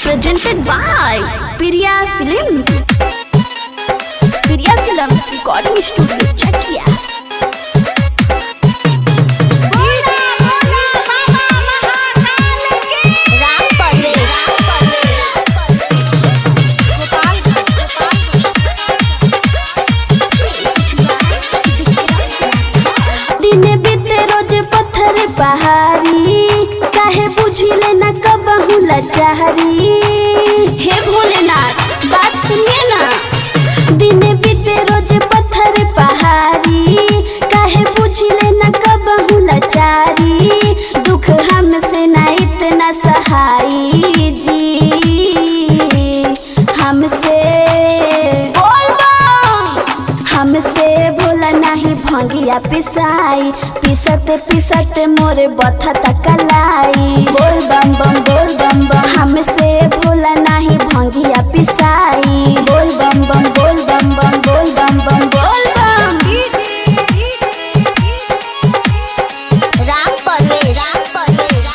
presented by Piriya Films. Piriya Films Recording Studio, Chakia. Ram Parvesh दिने बीते रोज पत्थर पहाड़ी काहे बुझिले न कबहू लाचारी हे भोलेनाथ बात सुनिए ना दिने बीते रोज पत्थर पहाड़ी काहे बुझिले न कबहू लाचारी दुख हमसे ना इतना सहाई जी हमसे बोल बम हमसे भोला नहीं भंगिया पिसाई पिसत पिसत मोरे बथा तकलाई बोल बम बम बोल बम बम हमसे भोला नहीं भंगिया पिसाई बोल बम बम बोल बम बम बोल बम बम बोल बम राम परवेश राम परवेश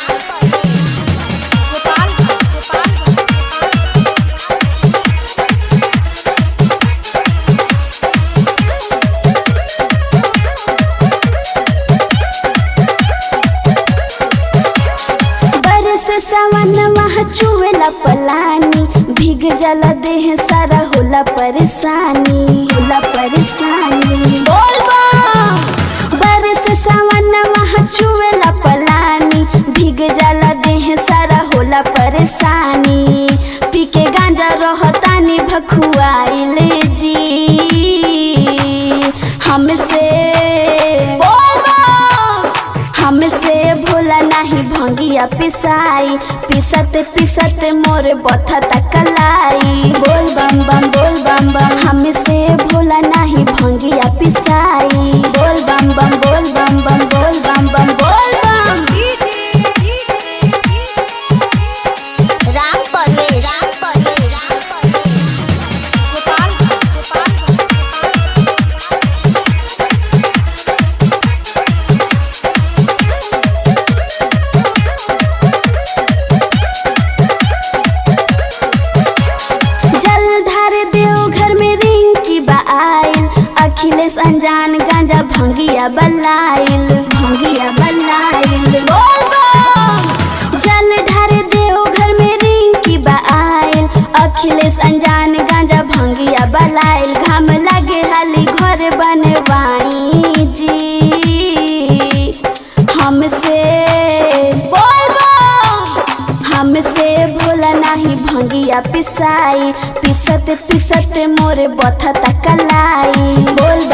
बरस सावन मह चुवेला पलानी भीग जला देह सारा होला परेशानी होला परेशानी बोल बम बरस सावन मह चुवेला पलानी भीग जला देह सारा होला परेशानी पी के गांजा रहतानी भखुआइले जी हमसे बोल बम हमसे भोला नहीं भंगिया पिसाई पिसत पिसत मोरे बथा तकलाई बोल बम बम बोल बम बम हमसे भोला नहीं भंगिया पिसाई बोल बम बम बोल बम बम बोल बम बम बोल बम राम परवेश राम परवेश जल ढार देव घर में रिंग की बाइल अखिलेश अनजान गांजा भंगिया बलाइल भंगिया बलाइल बोल बम जल ढार देव घर में रिंग की बाइल अखिलेश अनजान गांजा भंगिया बलाइल घाम लगे हाली घर बनवाई जी हमसे बोल बम हमसे भोला नहीं भंगिया पिसाई पिसत पिसत मोरे बथा तकलाई बोल